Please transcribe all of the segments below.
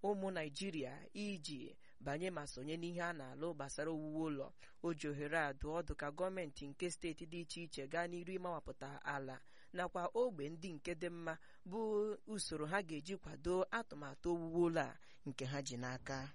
ụmụ naijiria iji banye ma sonye n'ihe a na-alụ gbasara owuwe ụlọ o ji ohere a dụọ ọdụ ka gọọmenti nke steeti dị iche iche gaa n'iru ịmawapụta ala nakwa ogbe ndị nke dị mma bụ usoro ha ga-eji kwado atụmatụ owuwe ụlọ a nke ha ji n'aka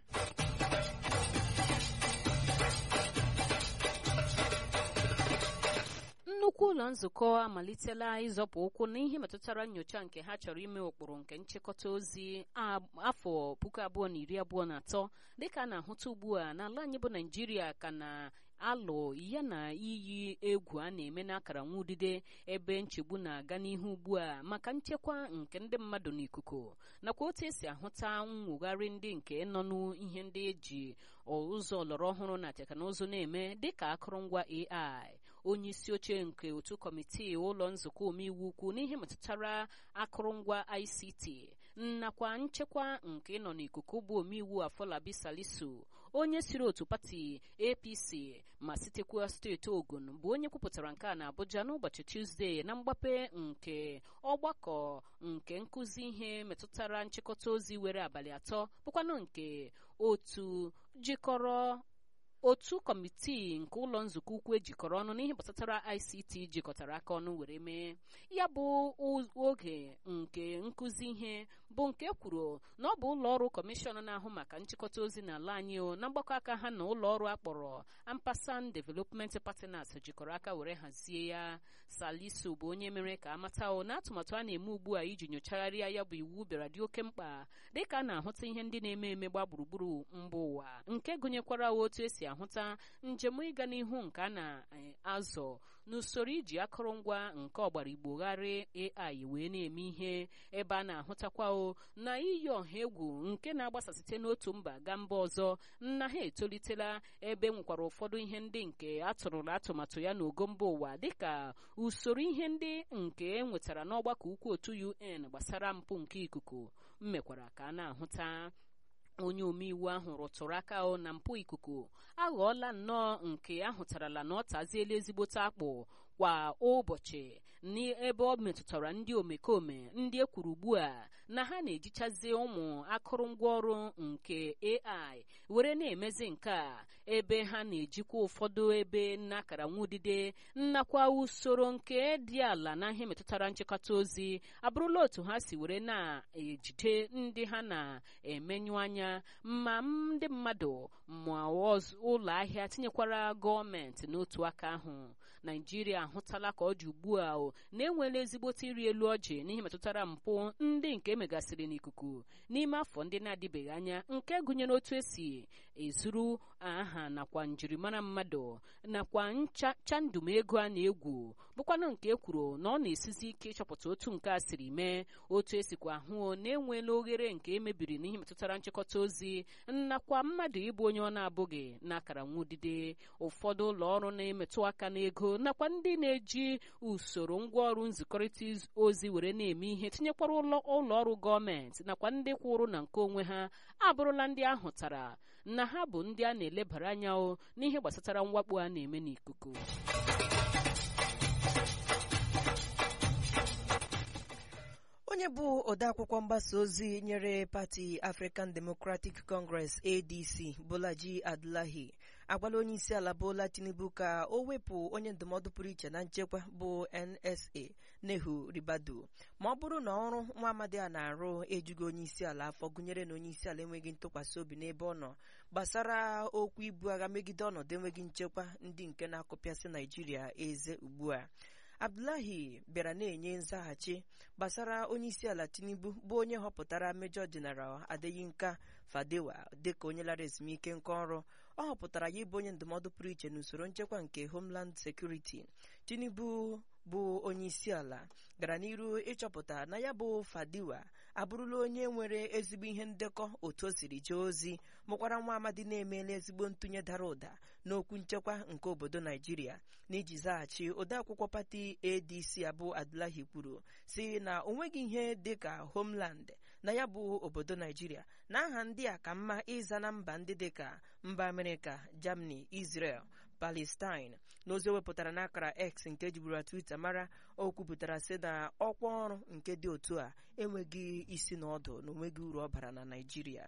nnukwu ụlọ nzukọ amalitela ịzọpụ ụkwụ n'ihe metụtara nyocha nke ha chọrọ ime ụkpụrụ nke nchịkọta ozi afọ puku abụọ na iri abụọ na atọ dịka a na-ahụta ugbu a n'ala anyị bụ naijiria ka na alụ ya na iyi egwu a na-eme n'akara nwa udide ebe nchegbu na-aga n'ihu ugbu a maka nchekwa nke ndị mmadụ n'ikuku nakwa otu esi ahụta nwogharị ndị nke nọ n'ihe ndị eji ụzọ ọlọrọ ọhụrụ na teknụzụ na-eme dịka akụrụngwa AI onye isi oche nke otu kọmitii ụlọ nzukọ omeiwu ukwu n'ihe metụtara akụrụngwa ICT nakwa nchekwa nke nọ n'ikuku bụ omeiwu Afọlabi Salisu onye siri otu pati APC ma sitekwa steeti Ogun bụ onye kwupụtara nke a na Abuja n'ụbọchị Tuzdee na mgbape nke ọgbakọ nke nkụzi ihe metụtara nchịkọta ozi were abalị atọ bụkwanụ nke otu jikọrọ otu kọmitii nke ụlọ nzukọ ukwu ejikọrọ ọnụ n'ihe gbasatara ICT jikọtara aka ọnụ were mee ya bụ oge nke nkụzi ihe bụ nke kwuru na ọ bụ ụlọ ọrụ kọmishọn na-ahụ maka nchịkọta ozi n'ala anyị na mgbakọ aka ha na ụlọ ọrụ akpọrọ Ampasan Development Partners jikọrọ aka were hazie ya Salisu bụ onye mere ka amata na atụmatụ a na-eme ugbu a iji nyochagharịa ya bụ iwu bịara dị oke mkpa dịka a na-ahụta ihe ndị na-eme eme gba gburugburu mba ụwa nke gụnyekwara otu esi ahụta njem ịga n'ihu nke a na-azọ n'usoro iji akụrụngwa nke ọgbara igbogharị AI wee na-eme ihe ebe a na-ahụtakwa o na iyi ọha egwu nke na-agbasa site n'otu mba gaa mba ọzọ nna ha etolitela ebe nwekwara ụfọdụ ihe ndị nke atụrụla atụmatụ ya n'ogo mba ụwa dịka usoro ihe ndị nke e nwetara n'ọgbakọ ukwu otu UN gbasara mpụ nke ikuku mmekwara ka a na-ahụta onye omeiwu ahụ rụtụrụ aka o na mpụ ikuku aghọọla nnọọ nke ahụtarala na ọ taziela ezigbote akpụ kwa ụbọchị n'ebe ọ metụtara ndị omekome ndị ekwuru ugbu a na ha na-ejichazi ụmụ akụrụngwa ọrụ nke AI were na-emezi nke a ebe ha na-ejikwa ụfọdụ ebe n'akara nwudide nnakwa usoro nke dị ala na ihe metụtara nchịkọta ozi abụrụla otu ha si were na-ejide ndị ha na-emenyu anya ma ndị mmadụ ma ụlọ ahịa tinyekwara gọọmenti n'otu aka ahụ naijiria ahụtala ka ọ dị ugbu a na-enwela ezigbote iri elu ọjị n'ihe metụtara mpụ ndị nke emegasịrị n'ikuku n'ime afọ ndị na-adịbeghị anya nke gụnyere otu esi ezuru aha nakwa njirimara mmadụ nakwa nchandum ego a na-egwu bụkwanụ nke ekwuru na ọ na-esizi ike ịchọpụta otu nke a siri mee otu esikwa ahụ na-enweela oghere nke emebiri n'ihe metụtara nchịkọta ozi nakwa mmadụ ịbụ onye ọ na-abụghị n'akara nwudide ụfọdụ ụlọ ọrụ na-emetụ aka n'ego nakwa ndị na-eji usoro ngwaọrụ nzikọrịta ozi were na-eme ihe tinyekwara ụlọ ọrụ gọọmenti nakwa ndị kwụrụ na nke onwe ha abụrụla ndị ahụtara na ha bụ ndị a na-elebara anya o n'ihe gbasatara mwakpo a na-eme n'ikuku onye bụ odeakwụkwọ mgbasa ozi nyere pati African Democratic Congress ADC Bolaji Abdullahi agwala onye isi ala Bola Tinubu ka o wepụ onye ndụmọdụ pụrụ iche na nchekwa bụ NSA Nehu Ribadu ma ọ bụrụ na ọrụ nwa amadi a na-arụ ejughị onye isi ala afọ gụnyere na onye isi ala enweghị ntụkwasị obi n'ebe ọ nọ gbasara okwu ibu agha megide ọnọdụ enweghị nchekwa ndị nke na-akụpịasị Naijiria eze ugbu a Abdullahi bịara na-enye nzaghachi gbasara onye isi ala Tinubu bụ onye họpụtara Major General Adeyinka Fadewa dịka onye lara ezumike nka ọrụ ọ họpụtara ya ịbụ onye ndụmọdụ pụrụ iche n'usoro nchekwa nke Homeland Security Tinubu bụ onye isi ala gara n'iru ịchọpụta na ya bụ Fadiwa abụrụla onye nwere ezigbo ihe ndekọ otu o siri jee ozi mụkwara nwa amadi na-emeela ezigbo ntụnye dara ụda n'okwu nchekwa nke obodo Naijiria n'iji zaghachi odeakwụkwọ pati ADC abụ Abdullahi kwuru si na o nweghị ihe dịka Homeland na ya bụ obodo Naijiria na aha ndị a ka mma ịza na mba ndị dịka mba Amerịka Germany Israel Palestine n'ozi o wepụtara n'akara X nke ejiburu Twitter mara o kwupụtara sị na ọkwa ọrụ nke dị otu a enweghị isi na ọdụ na onweghị uru ọ bara na Naịjirịa